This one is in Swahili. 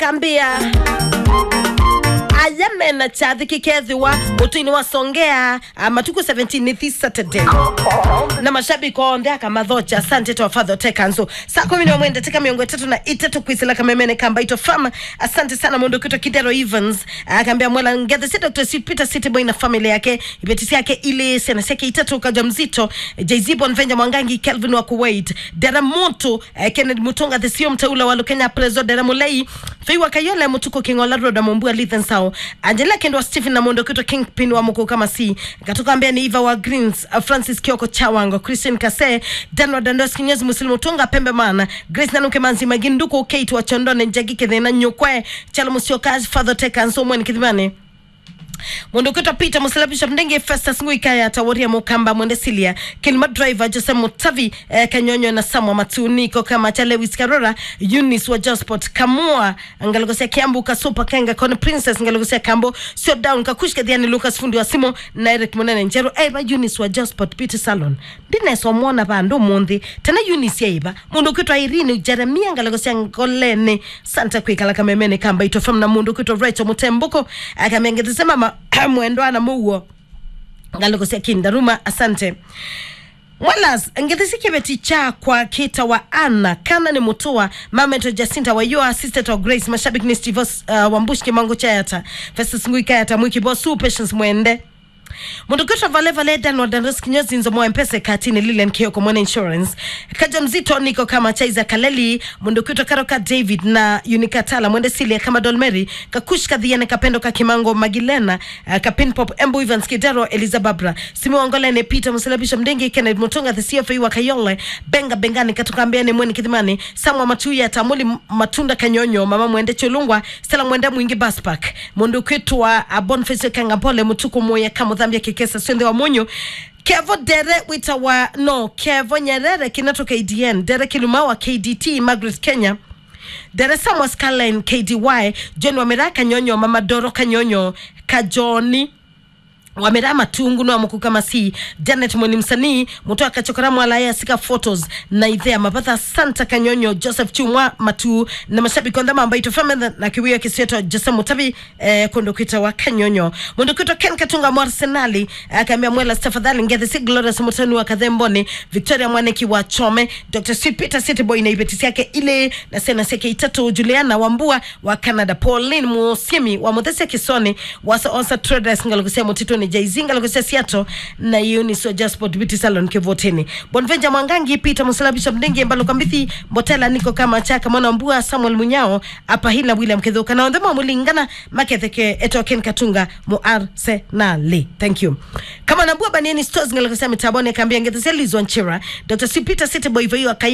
akambia ayamena chathi kikethiwa utini wa songea ah, matuku 17 this saturday na mashabiki onde akamathocha asante to father tekanzo saa kumi na mwende tika miongo tatu na itatu kwisila kamemene kamba ito fama asante sana mundu kito kidero evans akaambia mwela ngethe si dr Sweet peter city boy na family yake ibetisi yake ile sena yake itatu kaja mzito jz bonvenja mwangangi kelvin wa kuwait dera moto eh, kennedy mutunga the sio mteula wa kenya prezo dera mulei feiwa kayole mutuko kingola roda mombua lithen sao angela kendo wa stephen na mondo kito kingpin wa mko kama si katoka ambia ni eva wa greens uh, francis kioko chawango christian kase danwa dandos kinyezi muslimu tunga pembe mana grace nanuke manzi maginduko kate wa chondone njagike thina nyokwe chalo musiokazi father tekanso mweni kidhimani mundu kwitwa peter musilabisha mndenge festus nguikaya taworia mukamba mwende silia kilima driver jose mutavi eh, kanyonyo na samwa matuniko kama cha lewis karora eunice wa josport kamua ngalogosia kiambu kasupa kenga kone princess ngalogosia kambo sio down kakushka dhiani lucas fundi wa simo na eric munene njero eba eunice wa josport peter salon ndinesomwona vandu munthi tena eunice yaiva mundu kwitwa irini jeremia ngalogosia ngolene santa kwikala kamemene kamba itofam na mundu kwitwa rachel mutembuko akamengethesema ma mwendo ana muwo ngalogosia kindaruma asante mwalas ngethisikiebeti cha kwa kita wa ana kana ni mutua mameto jacinta wa your assistant of grace mashabiki ni steve uh, wambushi kimango chayata festus nguikayata mwikibo su patience mwende mundu kwitwa vale vale dan wadandos kinyozi nzo mwa mpese katini lilian kioko mwana insurance kaja mzito niko kama chaiza kaleli mundu kwitwa karoka david na unikatala mwende silia kama dolmeri kakush kadhiane kapendo ka kimango magilena uh, kapin pop embu evans kidero eliza babra simi wangolene peter msilabisha mdengi kenneth mutunga the cfa wa kayole benga bengani katoka ambiane mweni kidhimani samwa matuya tamuli matunda kanyonyo mama mwende cholungwa stela mwende mwingi baspak mundu kwitwa uh, bonface kangapole mutuku moya kamudhambia kikesa swende wa munyu kevo dere wita wa no kevo nyerere kinatoka adn dere kiluma wa kdt margaret kenya dere samwa scarline kdy john wamera kanyonyo mama doro kanyonyo kajoni wamera matungu no amuku kama si janet mweni msanii muto akachokora mwalaya sika photos na idhea mapatha santa kanyonyo joseph chumwa matu na mashabiki ondhama ambayo itofame na kiwio kisieto jose mutabi eh, kondokita wa kanyonyo mondokita ken katunga mwa arsenali akaambia mwela tafadhali ngethe si glorious mutani wa kadhemboni victoria mwaneki wa chome dr sweet peter city boy na ibetisi yake ile na sena seke itatu juliana wambua wa canada pauline musiemi wa muthesi kisoni wasa osa traders ngalokusia mutito ni jaizi ngalokusia siato na eunice wa jasport beauty salon kivotini bonvenja mwangangi peter musalabisha mdengi mbalo kambithi mbotela niko kama chaka mwana mbua samuel munyao apa hila william kedhuka na ondhema mulingana maketheke etoken katunga mu arsenali thank you kama nambua banieni stores ngalokusia mitaboni akaambia ngethesia lizwa nchira dr c peter city boy voiwa